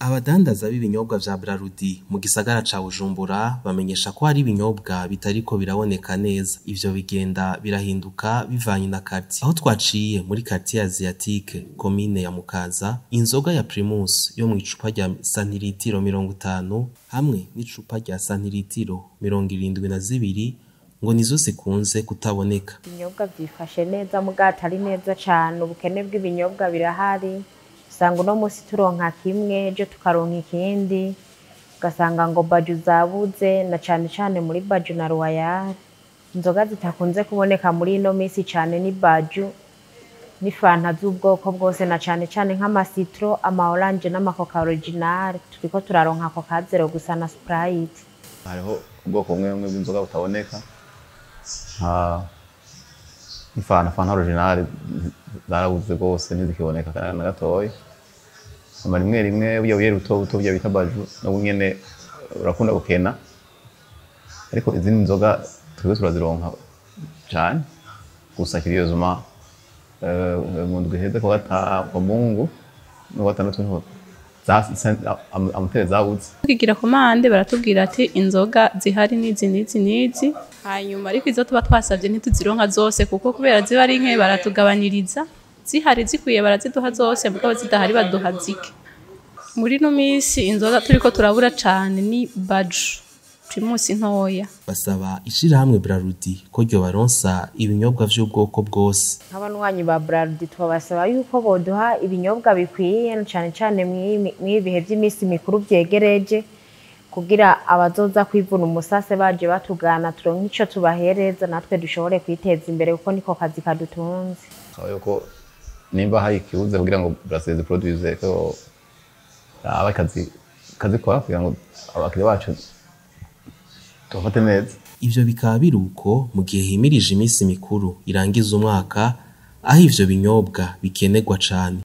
Abadandaza b'ibinyobwa vya Brarudi mu gisagara ca Bujumbura bamenyesha ko hari ibinyobwa bitariko biraboneka neza. Ivyo bigenda birahinduka bivanye na quartier. Aho twaciye muri quartier Asiatique, komine ya Mukaza, inzoga ya Primus yo mw'icupa rya santiritiro mirongo itanu hamwe n'icupa rya santiritiro mirongo irindwi na zibiri ngo nizo zikunze kutaboneka. Ibinyobwa vyifashe neza muga atari neza cane, ubukene bw'ibinyobwa birahari, usanga uno musi turonka kimwe ejo tukaronka ikindi, ugasanga ngo baju zabuze na cane cane muri baju na royal. Inzoga zitakunze kuboneka muri ino misi cane ni baju n'ifanta z'ubwoko bwose na cane cane nk'ama citro, ama orange n'ama coca original, turiko turaronka coca zero gusa na sprite. hariho ubwoko bumwe bumwe bw'inzoga butaboneka nka nk'ifanta fanta original zarabuze rwose ntizikiboneka kana na gatoya ama rimwe rimwe burya buye buto buto burya bita baju nabwo nyene urakunda gukena ariko izindi nzoga twebwe turazironka cane gusa kiriyozuma mu ndwi iheze ku gata kwa mungu no gatandatu niho amutere zabuze tukigira komande baratubwira ati inzoga zihari n'izi n'izi n'izi hanyuma ariko izo tuba twasabye ntituzironka zose kuko kubera ziba ari nke baratugabaniriza zihari zikwiye baraziduha zose mugabo zidahari baduha zike muri ino minsi inzoga turiko turabura cane ni baju primusi ntoya Basaba ishirahamwe Brarudi ko ryobaronsa ibinyobwa vy'ubwoko bwose. nk'abanywanyi ba Braludi twabasaba yuko boduha ibinyobwa bikwiye na cane cane mw'ibi bihe vy'imisi mikuru vyegereje kugira abazoza kwivuna umusase baje batugana turonke ico tubahereza natwe dushobore kwiteza imbere kuko niko kazi kadutunze. Saba yuko nimba hari ikibuze kugira ngo Brasserie ziproduise ko aba akazi kazikora kugira ngo abakiriya bacu tubafate neza Ivyo bikaba biri uko mu gihe himirije imisi mikuru irangiza umwaka aho ivyo binyobwa bikenerwa cane.